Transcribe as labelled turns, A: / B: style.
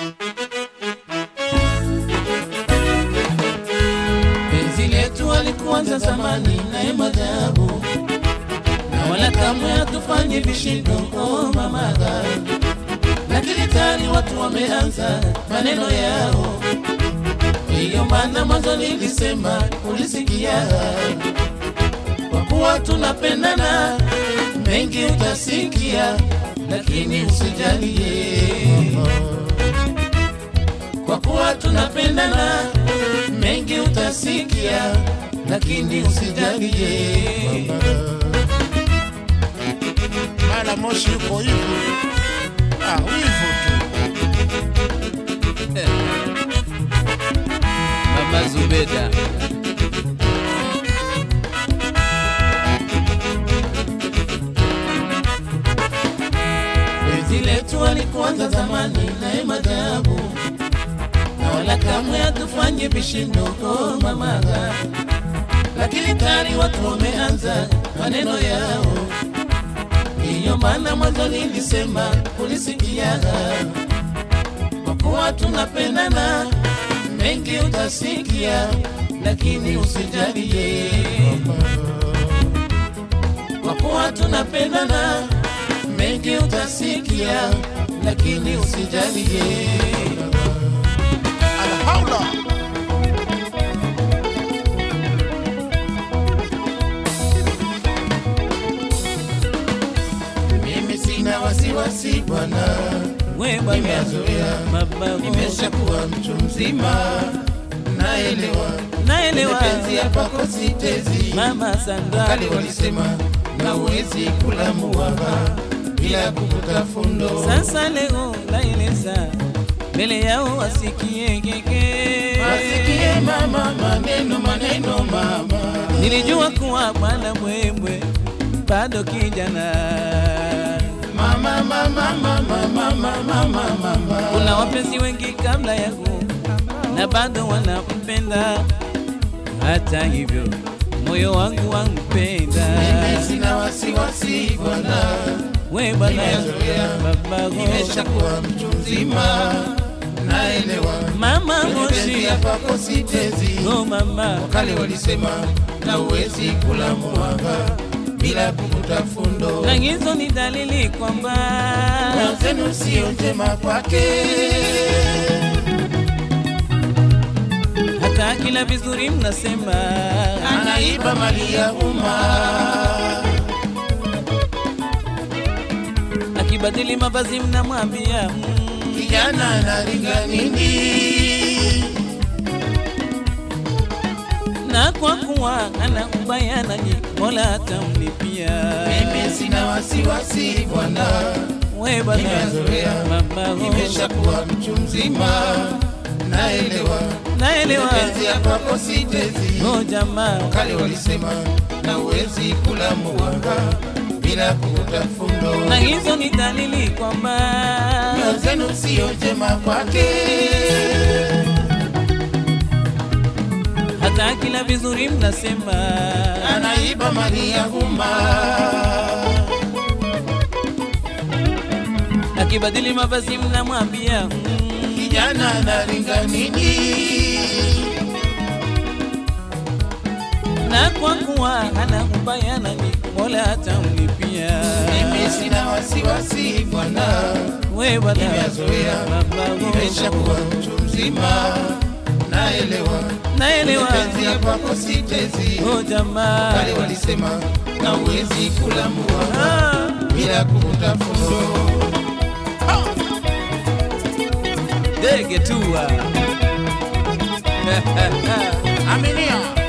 A: Penzi letu alikuanza zamani naye madhabu, na wala kamwe hatufanye vishindo oh mamaga, lakini tani watu wameanza maneno yao. Hiyo maana mwanzo nilisema, ulisikia, kwa kuwa tunapendana, mengi utasikia, lakini usijalie kwa kuwa tunapendana, mengi utasikia, lakini usijalie.
B: mara moshi yuko hivyo ah, wivu tu
A: Mama Zubeda Penzi letu alikuanza zamani naye madhabu, na wala kamwe hatufanye vishindo oh mamaga, lakini tayari watu wameanza maneno yao. Ndiyo maana mwanzo nilisema, ulisikia, kwa kuwa tunapendana, mengi utasikia, lakini usijalie, kwa kuwa tunapendana, mengi utasikia, lakini usijalie.
B: alhaula
A: Mimi sina wasiwasi bwana,
C: we baba
A: nimezoea,
C: baba
A: nimeshakuwa mtu mzima, naelewa
C: naelewa
A: penzi hapa kwa sitezi.
C: mama Sandra
A: Kali walisema na uwezi kula muwaba bila kuvuta fundo.
C: sasa leo naeleza mbele yao wasikie keke
A: Wasikie mama, maneno maneno mama,
C: nilijua kuwa bwana mwemwe bado kijana
A: mama mama mama mama mama mama.
C: kuna wapenzi wengi kabla yangu na bado wanampenda hata hivyo moyo wangu wampenda
A: Mimi sina wasiwasi bwana,
C: we bwana
A: nimezoea,
C: babago
A: nimeshakuwa mtu mzima, naelewa
C: mama
A: penzi
C: moshi
A: hapa kwa sitezi.
C: oh mama
A: Kale walisema na uwezi kula muwaba bila kuvuta fundo.
C: na hizo ni dalili kwamba
A: Wenzenu sio njema kwake,
C: hata kila vizuri mnasema
A: anaiba mali ya umma.
C: akibadili mavazi mnamwambia mm,
A: Kijana anaringa nini?
C: na kwa kuwa ana ubaya nanyi mola atamlipia
A: Mimi sina wasiwasi bwana,
C: we bwana
A: nimezoea,
C: mama
A: nimeshakuwa mtu mzima, naelewa
C: naelewa
A: penzi ya kwako sitezi.
C: oh jamaa
A: Kale walisema na uwezi kula muwanga bila kuvuta fundo.
C: na hizo ni dalili kwamba
A: Nyoyo zenu sio njema kwake,
C: hata kila vizuri mnasema
A: anaiba mali ya umma.
C: akibadili mavazi mnamwambia mm,
A: Kijana anaringa nini?
C: na kwa kuwa ana ubaya nanyi mola atamlipia
A: Mimi sina wasiwasi bwana,
C: we bwana
A: nimezoea,
C: baba
A: nimeshakuwa mtu mzima, naelewa
C: naelewa
A: penzi ya kwako sitezi.
C: oh jamaa
A: Kale walisema na uwezi kula muwa
C: ah.
A: bila kuvuta fundo.
C: Dege tua
B: aminia